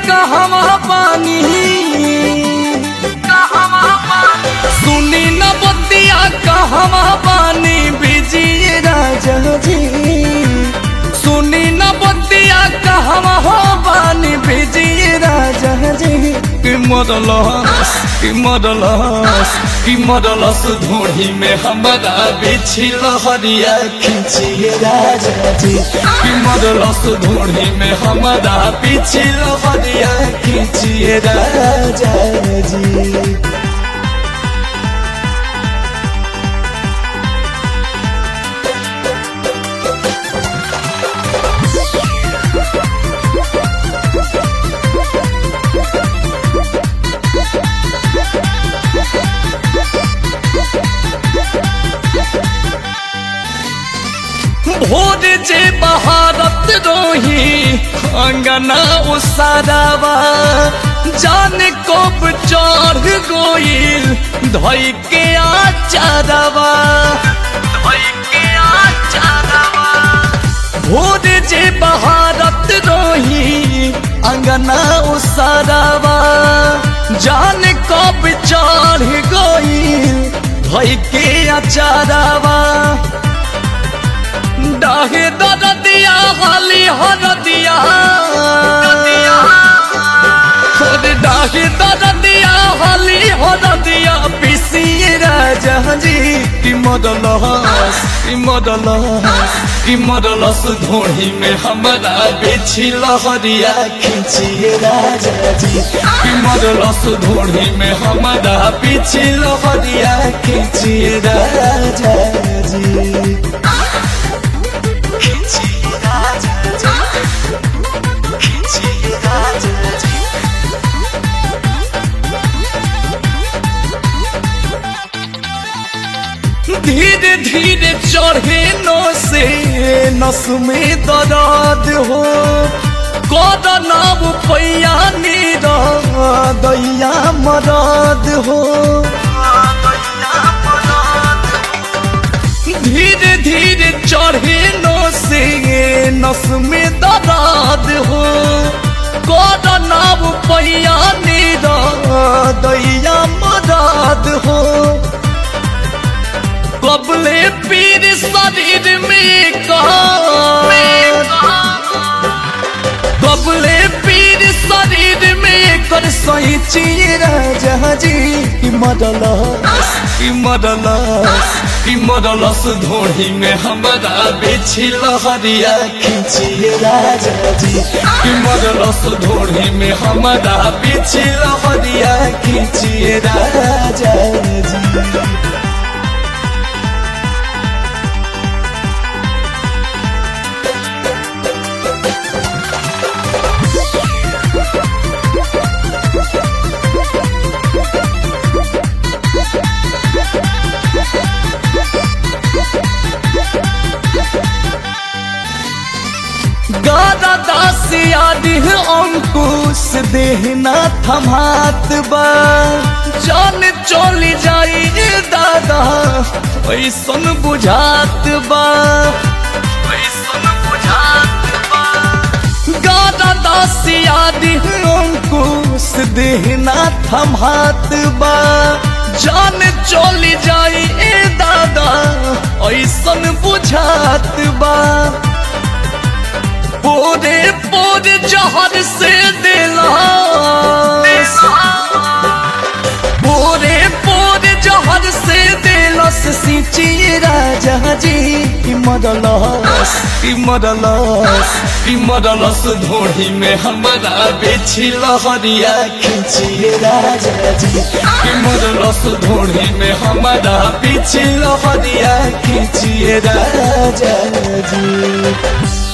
कहवा पानी सुनी न बतिया कहवा पानी बिजिए राजा जी सुनी न बतिया कहवा हो पानी बिजिए राजा जी कि मरलस कि मरलस कि मरलस धोड़ी में हमारा बिछी लहरिया खींचिए राजा जी कि मरलस धोड़ी में हमारा बिछी लहरिया खींचिए राजा जी भोर जे बहारत रोही अंगना उसारावा जाने कब चढ़ गोइल धई के आचारवा धई के आचारवा भोर जे बहारत रोही अंगना उसारावा जाने कब चढ़ गोइल धई के आचारवा डाहे दरदिया हाली हरदिया खुद डाहे दरदिया हाली हरदिया पिसिए राजा जी कि मदलस कि मदलस कि मदलस धोड़ी में हमारा बेची लहरिया खींचिए राजा जी कि मदलस धोड़ी में हमारा बेची लहरिया खींचिए राजा जी धीरे धीरे चढ़े नो से नस में दर्द हो कद नाम पैया नीरा दैया मरद हो धीरे धीरे चढ़े नो से नस में दर्द हो कद नाम पैया नीरा दैया मरद हो कबले पीर शरीर में कबले पीर शरीर में कर सही राजा जी कि मरलस कि मरलस कि मरलस धोड़ी में हमारा बेची लहरिया खींचिए राजा जी कि मरलस धोड़ी में हमारा बेची लहरिया खींचिए राजा जी गादा दासिया दिह अंकुश देहना थमात बा जान चली जाई दादा ऐसन बुझात बा ऐसन बुझात बा गादा दासिया दिह अंकुश देहना थमात बा जान चली जाई दादा ऐसन बुझात बा पोरे पोरे जहर से दिला पोरे पोरे जहर से दिलस सिंची राजा जी कि मरलस कि मरलस कि मरलस धोड़ी में हमारा बेची लहरिया खींची राजा जी कि मरलस धोड़ी में हमारा बेची लहरिया खींची राजा जी